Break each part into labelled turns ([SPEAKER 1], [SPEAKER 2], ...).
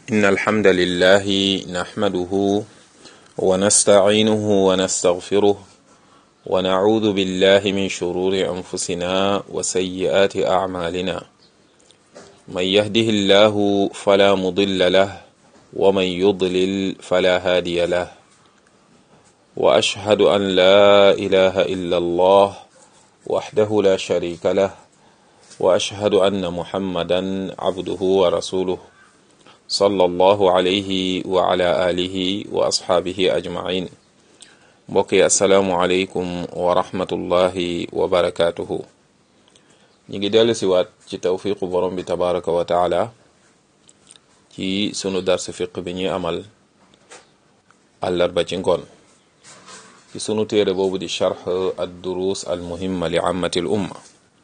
[SPEAKER 1] إن الحمد لله نحمده ونستعينه ونستغفره ونعوذ بالله من شرور أنفسنا وسيئات أعمالنا من يهده الله فلا مضل له ومن يضلل فلا هادي له وأشهد أن لا إله إلا الله وحده لا شريك له وأشهد أن محمدا عبده ورسوله صلى الله عليه وعلى آله وأصحابه أجمعين mbokk yi asalaamualeykum wa rahmatullahi wa barakaatuhu ñi ngi dellu siwaat ci tawfiqu borom bi tabaraka wa taala ci sunu dars fiq bi ñuy amal àllarba ci ngoon ci sunu téere boobu di charx ad durus al muhimma li ammati l umma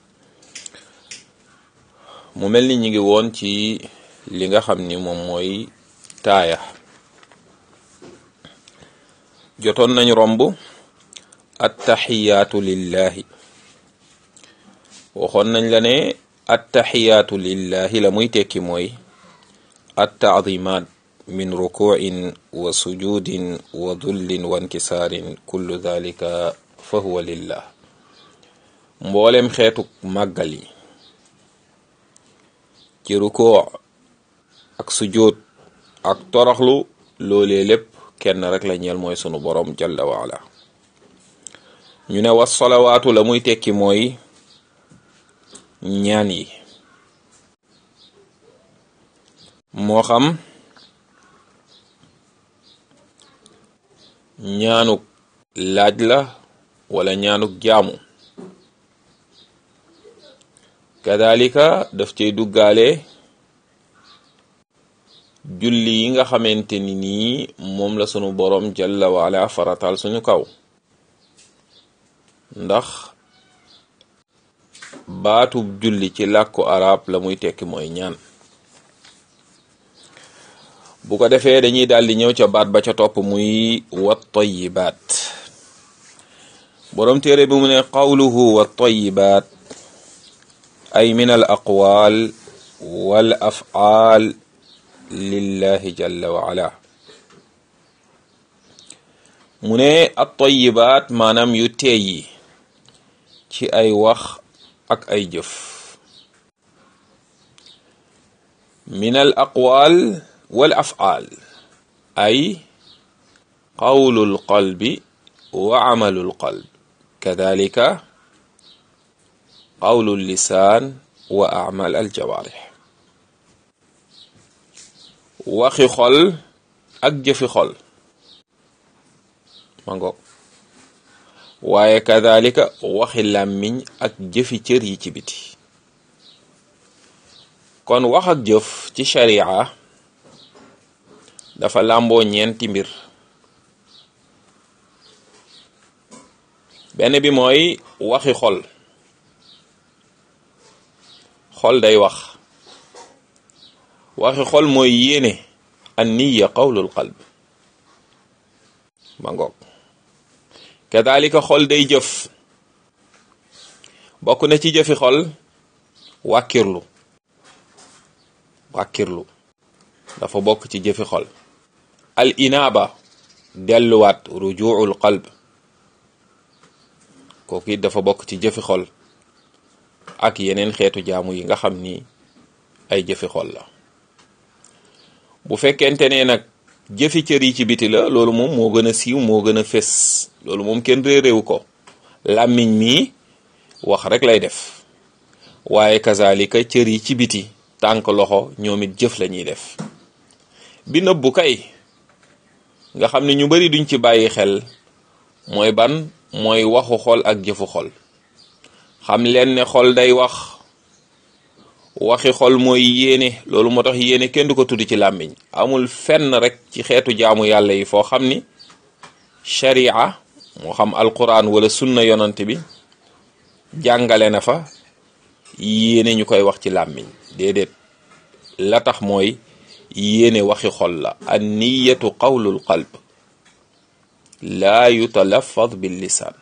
[SPEAKER 1] mu mel ni ñi ngi woon ci li nga xam ni moom mooy taaya jotoon nañ romb attaxiyaatu lillahi waxoon nañ la ne attaxiyaatu lillahi la muy tekki mooy attaadimaat min rukuin wa sujudin wa dullin wa inkisaarin kullu dalika fa huwa lillah mboolem xeetu màggal yi ci rukoo ak sujud ak toroxlu loolee lépp kenn rek la ñeel mooy sunu borom jalla waala ñu ne was salawaatu la muy tekki mooy ñaan yi moo xam ñaanuk laaj la wala ñaanuk jaamu kadalika daf cay duggaale julli yi nga xamante ni nii moom la sunu borom jalla waala faratal suñu kaw ndax baatub julli ci làkku arab la muy tekki mooy ñaan bu ko defee dañuy daal di ñëw ca baat ba ca topp muy wat tayibaat borom téere bi mu ne qawluhu wat tayibaat ay min al aqwaal wal afaal lillahi jalla wa ala mu ne at tayibaat maanaam yu teey yi ci ay wax ak ay jëf min al aqwaal wal afaal ay qawlul qalbi wa amalul qalb kadalika qawlul lisaan wa amal al jawaarix waxi xol ak jëfi xol ma ngo waaye kadalika waxi làmmiñ ak jëfi cër yi ci biti kon wax ak jëf ci sharia dafa làmboo ñeenti mbir benn bi mooy waxi xol xol day wax waxi xol mooy yéene an niya qawlul qalb ma ngoog kadalika xol day jëf bokk na ci jëfi xol wàkkirlu wàkkirlu dafa bokk ci jëfi xol al inaaba delluwaat rujuul qalb kooku it dafa bokk ci jëfi xol ak yeneen xeetu jaamu yi nga xam ni ay jëfi xol la bu fekkente ne nag jëfi cër yi ci biti la loolu moom moo gën a siiw moo gën a fés loolu moom kenn réeréewu ko làmmiñ mi wax rek lay def waaye kazalika cër yi ci biti tànk loxo ñoom it jëf la ñuy def bi nëbbu kay nga xam ne ñu bari duñ ci bàyyi xel mooy ban mooy waxu xol ak jëfu xol xam leen ne xol day wax waxi xol mooy yéene loolu moo tax yéene kenn du ko tudd ci làmmiñ amul fenn rek ci xeetu jaamu yàlla yi foo xam ni sharia moo xam alquran wala sunna yonante bi jàngale na fa yéene ñu koy wax ci làmmiñ déedéet la tax mooy yéene waxi xol la an niyatu qawlul qalb laa yutalaffaz bil lisaan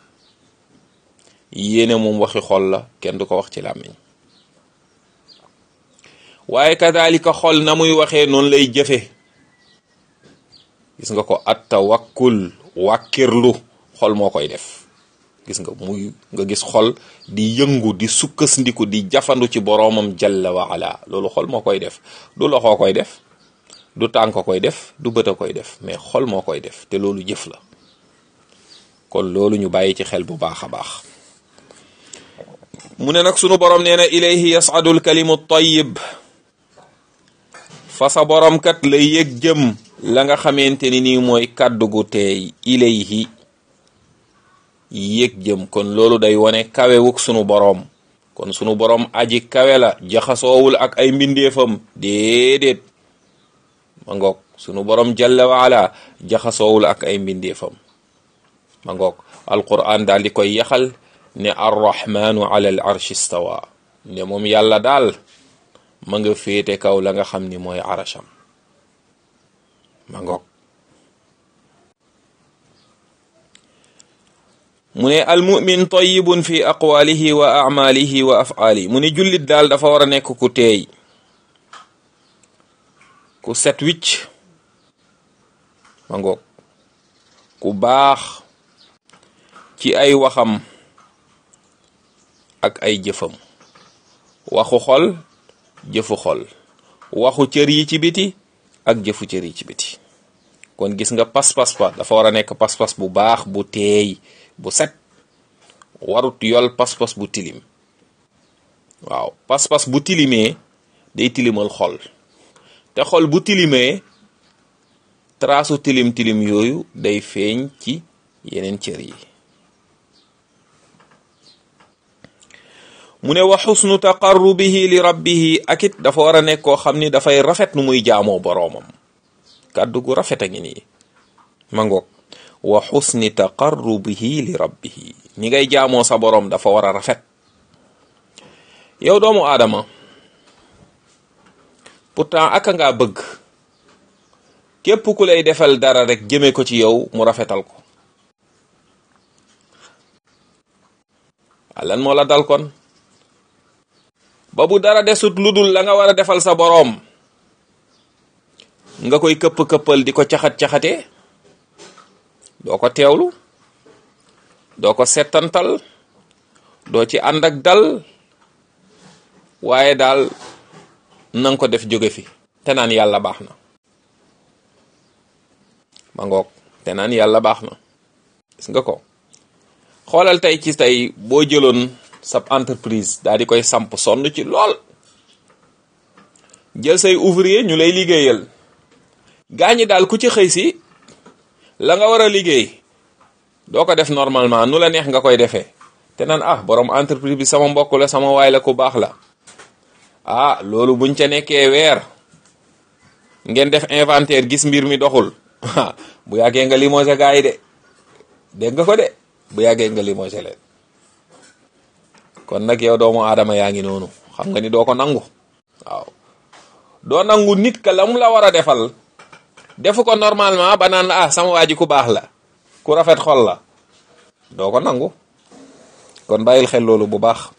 [SPEAKER 1] yéene moom waxi xol la kenn du ko wax ci làmmiñ waaye kadalika xol na muy waxee noonu lay jëfe gis nga ko at tawakkul wàkkirlu xol moo koy def gis nga muy nga gis xol di yëngu di sukkandiku di jafandu ci boroomam jalla wa ala loolu xol moo koy def du loxoo koy def du tànk koy def du bët a koy def mais xol moo koy def te loolu jëf la kon loolu ñu bàyyi ci xel bu baax a baax mu ne nag sunu borom nee na ilayhi yas'adu alkalimu tayyib fa sa borom kat lay yëg jëm la nga xamante ni nii mooy kàddu gu teey ilayhi yéeg jëm kon loolu day wone kawewuk sunu boroom kon sunu boroom aji kawe la jaxasoowul ak ay mbindeefam déedéet ma ngoog sunu boroom jalla waala jaxasoowul ak ay mbindeefam ma ngoog alquran daal di koy yaxal ne arrahmanu ala al arshi stawa ne moom yàlla daal ma nga féete kaw la nga xam ni mooy arasham ma ngoog mu ne almumin tayyibun fi aqwalihi wa amalihi wa afaalihi mu ne jullit daal dafa war a nekk ku teey ku set wicc ma ngoog ku baax ci ay waxam ak ay jëfam waxu xol jëfu xol waxu cër yi ci biti ak jëfu cër yi ci biti kon gis nga pas-pas ba dafa war a nekk pas-pas bu baax bu teey bu set warut yol pas-pas bu tilim waaw pas-pas bu tilimee day tilimal xol te xol bu tilimee trasu tilim tilim yooyu day feeñ ci yeneen cër yi mu ne wa xusnu taqarrubihi li rabbihi akit dafa war a nekk koo xam ni dafay rafet nu muy jaamoo boroomam kàddu gu rafet a ngi nii ma ngoog wa xusni taqarrubihi li rabbihi ni ngay jaamoo sa boroom dafa war a rafet yow doomu aadama pourtant aka ngaa bëgg képp ku lay defal dara rek jëme ko ci yow mu rafetal ko lan moo la dal kon ba bu dara desut lu dul la nga war a defal sa boroom nga koy këpp-këppal di ko caxat-caxatee doo ko teewlu doo ko settantal doo ci ànd ak dal waaye daal nanga ko def jóge fi te naan yàlla baax na ma ngoog te naan yàlla baax na gis nga ko xoolal tey ci tey boo jëloon sab entreprise daal di koy samp sonn ci lool jël say ouvrier ñu lay liggéeyal gaañi daal ku ci xëy si la nga war a liggéey doo ko def normalement nu la neex nga koy defee te naan ah borom entreprise bi sama mbokk la sama waay la ku baax la ah loolu buñ ca nekkee weer ngeen def inventaire gis mbir mi doxul bu yàggee nga limogé gaa yi de dégg nga ko de bu yàggee nga limogé leen kon nag yow doomu aadama yaa ngi noonu xam nga ni doo ko nangu waaw doo nangu nit ka la mu la war a defal defu ko normalement ba naan ah sama waa ji ku baax la ku rafet xol la doo ko nangu kon bàyyil xel loolu bu baax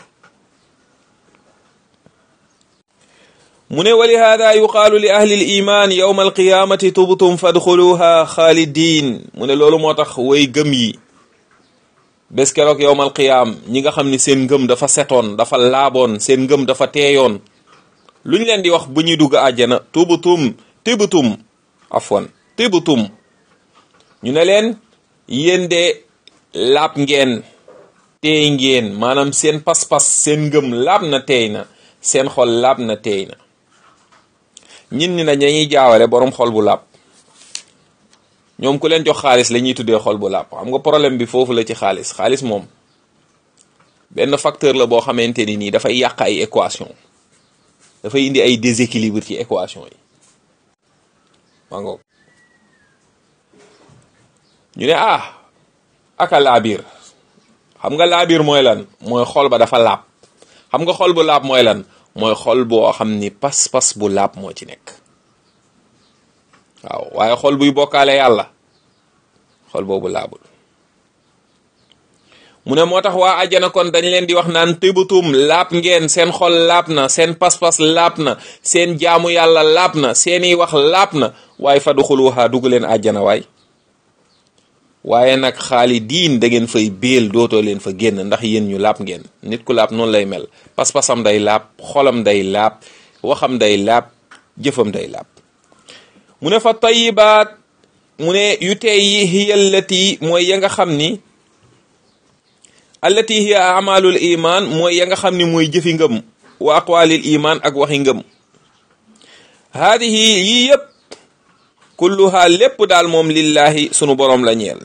[SPEAKER 1] mu ne wali hada yuqaalu li ahli l iman yowma alqiyamati tubtum fadxuluha xaalidin mu ne loolu moo tax way gëm yi bés keroog yowmal qiyaam ñi nga xam ni seen ngëm dafa setoon dafa laaboon seen ngëm dafa teeyoon lu ñu leen di wax bu ñuy dugg àjjana tubutum tibutum afwan tibutum ñu ne leen yéen de laab ngeen teey ngeen maanaam seen pas-pas seen ngëm laab na teey na seen xol laab na teey na ñin ñi na ñuy jaawale borom xol bu laab ñoom ku leen jox xaalis la ñuy tuddee xol bu làpp xam nga problème bi foofu la ci xaalis xaalis moom benn facteur la boo xamante ni nii dafay yàq ay équation dafay indi ay déséquilibre ci équation yi maa ngoog ñu ne ah aka laabiir xam nga laabiir mooy lan mooy xol ba dafa laab xam nga xol bu laab mooy lan mooy xol boo xam ni pas-pas bu laab moo ci nekk waaw waaye xol buy bokkaale yàlla xol boobu laabul mu ne moo tax waa ajjana kon dañ leen di wax naan tibutum laab ngeen seen xol laab na seen pas-pas laab na seen jaamu yàlla laab na seeni wax laab na waaye fa duxuluha dugg leen ajjana waay waaye nag xaali diin da ngeen fay béel dootoo leen fa génn ndax yéen ñu laab ngeen nit ku laab noonu lay mel pas-pasam day laab xolam day laab waxam day laab jëfam day laab mu ne fa tayibaat mu ne yu tey yi hiya allati mooy ya nga xam ni allati hiya amalul iman mooy ya nga xam ni mooy jëfi ngëm wa aqwalil iman ak waxi ngëm haadihi yii yëpp kulluha lépp daal moom lillahi sunu boroom la ñeel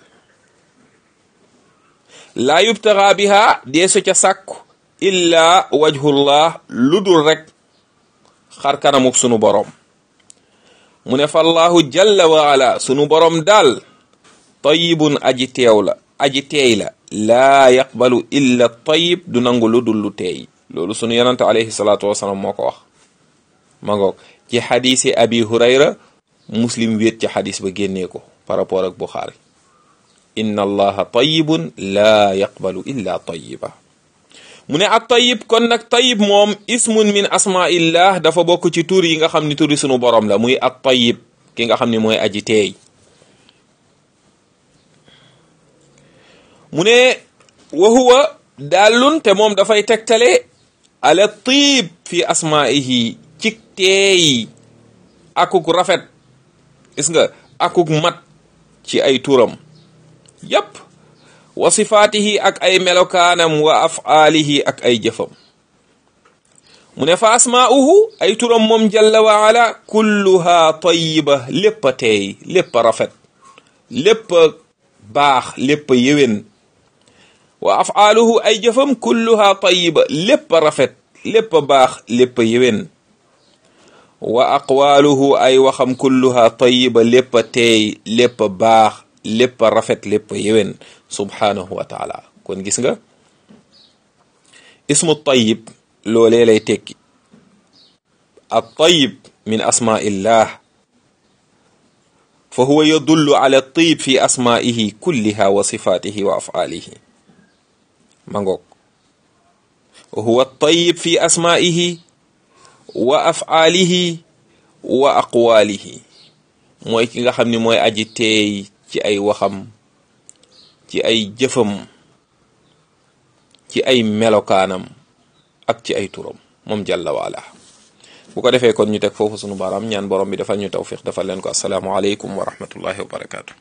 [SPEAKER 1] laa yubtaxa biha deesu ca sàkku illa wajhullah lu dul rek xar kanamuk sunu boroom mu ne fallahu jalla wa ala sunu boroom daal tayibun aji teew la aji teey la laa yaqbalu illa tayib du nangu lu dul lu teey loolu sunu yonante alayhi salaatu wasalaam moo ko wax ma ngoog ci xadiisi abi hurayra muslim wéet ci xadis ba génnee ko par rapport ak buxaari inna allaha tayibun laa yaqbalu illa tayiba mu ne ak tayib kon nag tayib moom ismun min asmaillah dafa bokk ci tur yi nga xam ni turi sunu borom la muy at tayib ki nga xam ni mooy aji teey mu ne wa huwa dallun te moom dafay tegtale ala tib fi asmaihi ci teey akuk rafet gis nga akuk mat ci ay turam yépp wa sifaatihi ak ay melokaanam wa afaalihi ak ay jëfam mu ne fa asmaa'uhu ay turam moom jalla wa ala kulluha tayiba lépp a teey lépp a rafet lépp a baax lépp a yéwén wa afaaluhu ay jëfam kulluha tayiba lépp a rafet lépp a baax lépp a yéwén wa aqwaaluhu ay waxam kulluha tayiba lépp a teey lépp a baax lépp a rafet lépp a yéwén subhanahu wa taala kon gis nga ismu tayib loolee lay tekki at tayib min asmaillah fa huwa yadullu ala tayib fi asmaihi kulliha wa sifatihi wa afaalihi ma ngoog wa huwa tayib fi asmaihi wa afaalihi wa aqwaalihi mooy ki nga xam ni mooy aji teey ci ay waxam ci ay jëfam ci ay melokaanam ak ci ay turam moom jalla waala bu ko defee kon ñu teg foofu sunu baaraam ñaan borom bi defal ñu tawfiq defal leen ko assalaamu aleykum wa rahmatullahi wa barakaatu